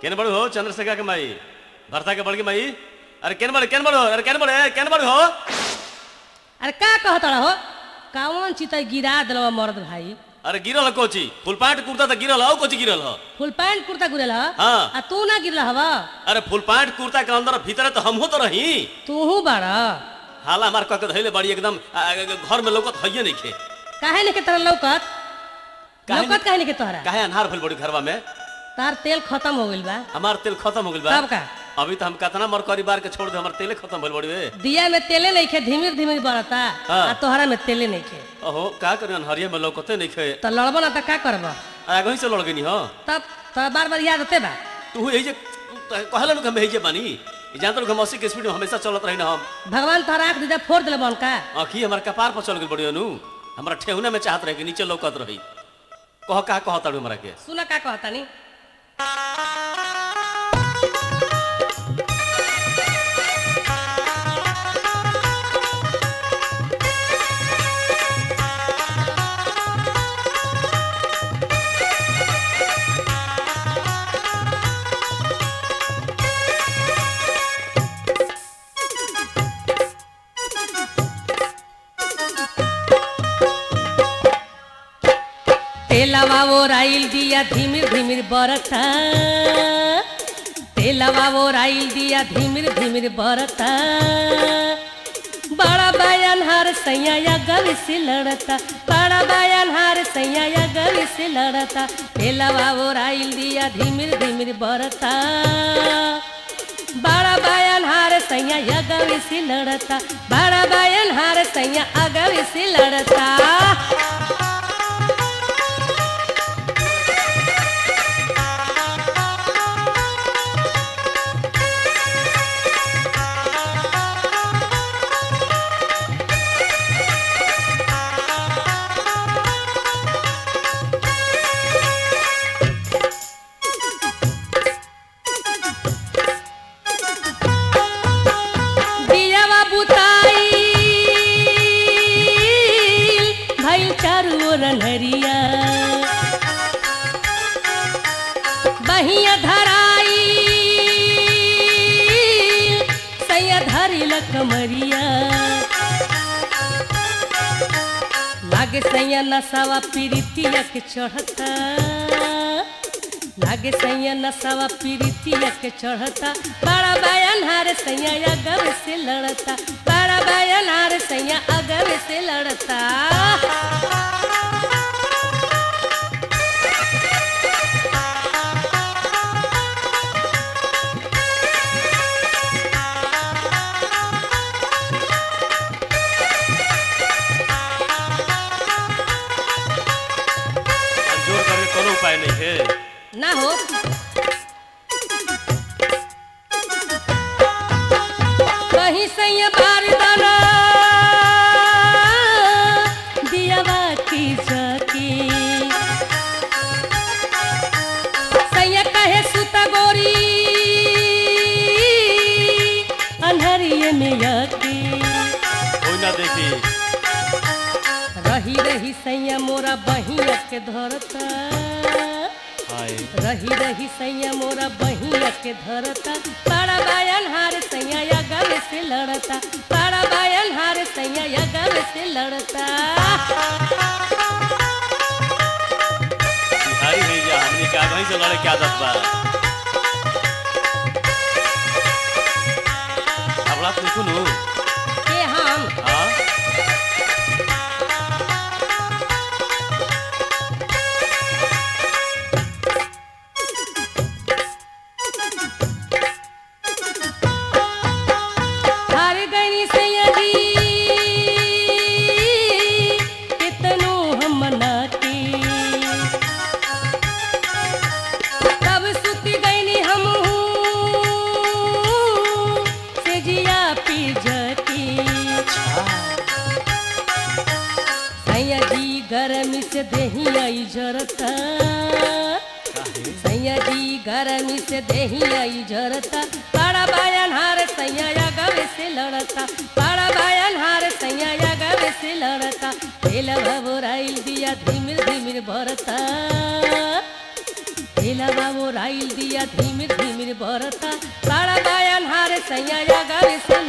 केन बड़ू हो चंद्रशेखर के माई भरता के बड़की माई अरे केन बड़े केन बड़ो अरे केन बड़े केन बड़ू हो अरे का कहत हो कौन चित गिरा दिलवा मर्द भाई अरे गिरल ह कोची फुल पैंट कुर्ता तो गिरल हो कोची गिरल ह फुल पैंट कुर्ता गिरल ह हाँ। आ तू ना गिरल हवा अरे फुल पैंट कुर्ता के अंदर भीतर तो हमहू तो रही तूहू बाड़ा हाला हमार कह के धैले बड़ी एकदम आ, आ, घर में लौकत हइये नहीं खे काहे नहीं के तरह लौकत काहे लौकत काहे नहीं के तोहरा काहे अन्हार भइल बड़ी घरवा में तार तेल खत्म हो गइल बा हमार तेल खत्म हो गइल बा तब का अभी तो हम कितना मरकरी बार के छोड़ दे हमार तेले खत्म भइल बड़ी बे दिया में तेले नहीं खे धीमीर धीमीर बढ़ता हाँ। आ तोहरा में तेले नहीं खे ओहो का करी अनहरिया में लौकते नहीं खे तो लड़बो ना तो का करब आगे ही से लड़ गई हो तब तो बार बार याद होते बा तू यही जे कहला लोग हम यही जे बानी ई जानत लोग हम अस्सी के स्पीड में हमेशा चलत रही ना हम भगवान तोहरा आँख दीदा फोड़ दिले बन का आँखी हमार कपार पर चल गई बड़ी अनु हमारा ठेहुना में चाहत रहे कि नीचे लौकत रही कह का कहता हमरा के सुना का कहता नी तेलवा वो राइल दिया धीमिर धीमिर बरता तेलवा वो राइल दिया धीमिर धीमिर बरता बड़ा बयान हार सैया या गवी से लड़ता बड़ा बयान हार सैया या गवी से लड़ता तेलवा वो राइल दिया धीमिर धीमिर बरता बड़ा बयान हार सैया या गवी से लड़ता बड़ा बयान हार सैया अगवी से लड़ता दियावा बुताई भइल चारू ओर अन्हरिया बहिया धराई सैया धरिल कमरिया लागे सैया नसावा पीरितिया के चढ़ता लागे सैया नसावा पीरितिया के चढ़ता बड़ा बयान हार सैया अगव से लड़ता बड़ा बयान हार सैया अगव से लड़ता अब जोर करके कोनो उपाय नहीं है ना हो कहीं सैया बार दाना दियावा की जाकी सैया कहे सुता गोरी अन्हरिये में यकी कोई ना देखी रही रही सैया मोरा बहिया के धरता हाय रही रही सैया मोरा बहिया के धरता बड़ा बायन हार सैया या गल से लड़ता बड़ा बायन हार सैया या गल से लड़ता बिहारी है या हमनी के आगे ही से लड़े के आदत बा अब रात में सुनू के हम हाँ हार गई सैया जी कितनो हम मनाती तब सुत गईनी हम से जिया पी जती सैया जी गरमी से देही आई जरता सैया जी गरमी से देही आई जरता बड़ा बायन हार सैया या गवे से लड़ता बड़ा बायन हार सैया या गवे से लड़ता तेल भबोराइल दिया धीमिर धीमिर भरता तेलवा वो राइल दिया धीमिर धीमिर बरता बड़ा बायन हार सैया या गावे से